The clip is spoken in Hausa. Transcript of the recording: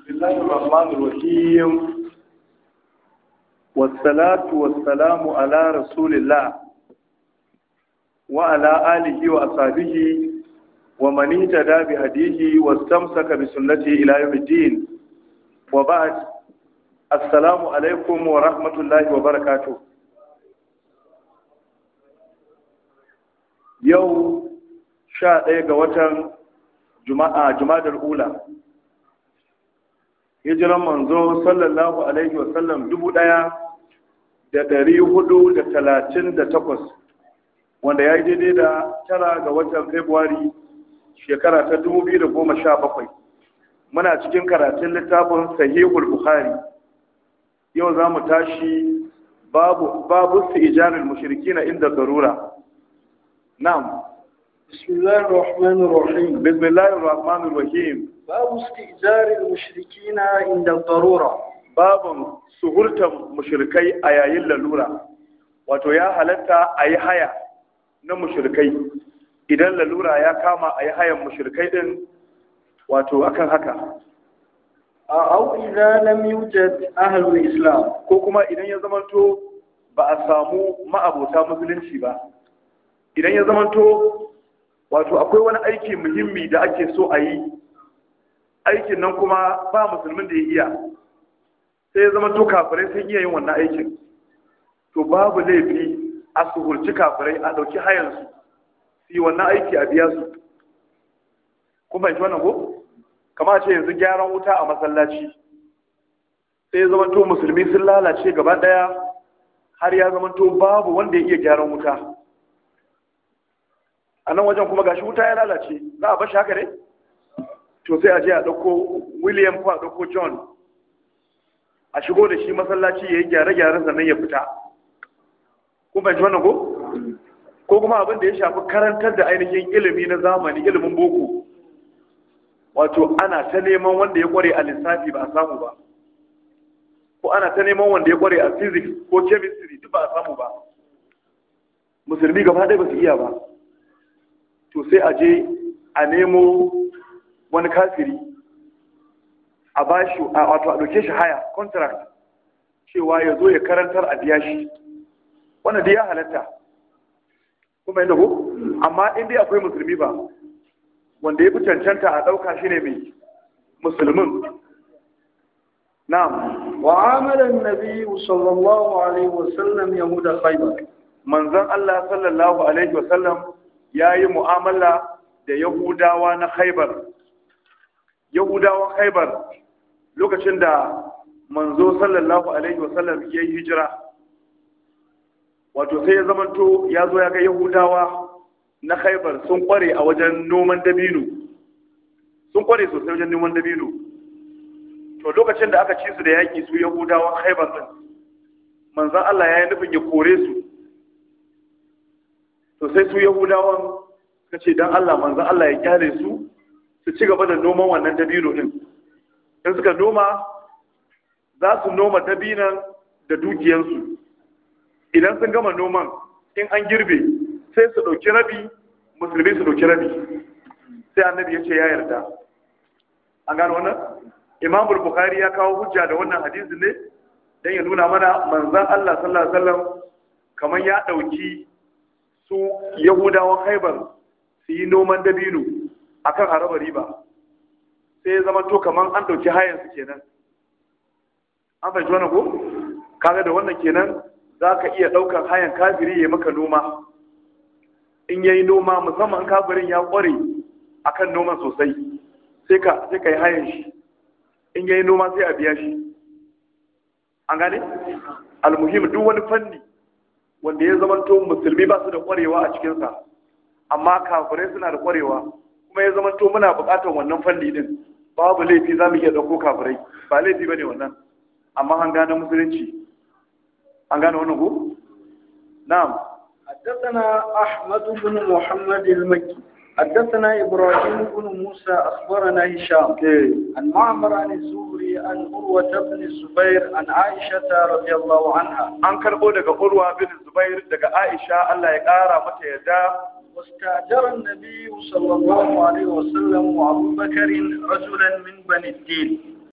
بسم الله الرحمن الرحيم والصلاة والسلام على رسول الله وعلى آله وأصحابه ومن اهتدى بهديه واستمسك بسنته إلى يوم الدين وبعد السلام عليكم ورحمة الله وبركاته يوم شاء ɗaya ga watan juma'a jumadar ula hijiran manzo sallallahu alaihi wasallam dubu ɗaya da ɗari hudu da talatin da takwas wanda ya yi daidai da tara ga watan februari shekara ta dubu biyu da goma sha bakwai muna cikin karatun littafin sahihul bukhari yau za mu tashi babu babu su ijanin mushriki na inda zarura na'am بسم الله الرحمن الرحيم بسم الله الرحمن الرحيم باب استئجار المشركين عند الضرورة babin suhurtar mushrikai a yayin lalura wato ya halatta a yi haya na mushrikai idan lalura ya kama a yi hayan mushrikai din wato akan haka أو إذا لم يوجد أهل الإسلام ko kuma idan ya zamanto ba a samu ma'abota musulunci ba idan ya zamanto wato akwai wani aiki muhimmi da ake so a yi aikin nan kuma ba musulmin da ya iya sai ya zama to kafirai sun iya yin wannan aikin to babu laifi a suhurci kafirai a ɗauki hayansu su yi wannan aiki a biya su kun fahimci wannan ko kama ce yanzu gyaran wuta a masallaci sai ya zama to musulmi sun lalace gaba ɗaya har ya zama to babu wanda ya iya gyaran wuta a nan wajen kuma gashi wuta ya lalace za a bashi haka ne to sai a je a ɗauko william ko a ɗauko john a shigo da shi masallaci ya yi gyare-gyaren sannan ya fita kun fahimci wannan ko ko kuma abin da ya shafi karantar da ainihin ilimi na zamani ilimin boko wato ana ta neman wanda ya kware a lissafi ba a samu ba ko ana ta neman wanda ya kware a physics ko chemistry duk ba a samu ba musulmi gaba ɗaya ba su iya ba to sai a je a nemo wani kafiri a bashi a wato a ɗauke shi haya contract cewa ya zo ya karantar a biya shi wannan dai ya halatta kuma yadda ko amma in dai akwai musulmi ba wanda ya fi cancanta a ɗauka shi ne mai musulmin na'am وعامل النبي صلى الله عليه وسلم يهود خيبر manzon Allah sallallahu alaihi wasallam ya yi mu'amala da yahudawa na khaibar yahudawan khaibar lokacin da manzo sallallahu alaihi wasallam ya yi hijira wato sai ya zamanto ya zo ya ga yahudawa na khaibar sun kware a wajen noman dabino sun kware sosai wajen noman dabino to lokacin da aka ci su da yaƙi su yahudawan khaibar din manzon Allah ya yi nufin ya kore su to sai su yahudawan suka ce dan Allah manzon Allah ya kyale su su ci gaba da noman wannan dabino din in suka noma za su noma dabinan da dukiyansu idan sun gama noman in an girbe sai su ɗauki rabi musulmi su ɗauki rabi sai annabi ya ce ya yarda an gano wannan imam bukhari ya kawo hujja da wannan hadisi ne dan ya nuna mana manzon Allah sallallahu alaihi wasallam kamar ya ɗauki su yahudawan haibar su yi noman dabino akan haraba riba sai ya zama to kamar an ɗauki hayan su kenan an fahimci wannan ko kaga da wannan kenan za ka iya ɗaukar hayan kafiri ya maka noma in yayi noma musamman kafirin ya ƙware akan noman sosai sai ka sai ka yi hayan shi in yayi noma sai a biya shi an gane almuhim duk wani fanni wanda ya zama to musulmi ba su da ƙwarewa a cikinsa amma kafirai suna da ƙwarewa kuma ya zama to muna buƙatar wannan fanni din babu laifi za mu iya ɗauko kafirai ba laifi ba ne wannan amma an gane musulunci an gane wannan ko na'am حدثنا أحمد بن محمد المكي حدثنا إبراهيم بن موسى أخبرنا هشام عن معمر عن الزهري عن عروة بن الزبير عن عائشة رضي الله عنها an karbo daga urwa bin zubair daga aisha Allah ya kara mata yadda واستأجر النبي صلى الله عليه وسلم وأبو بكر رجلا من بني الدين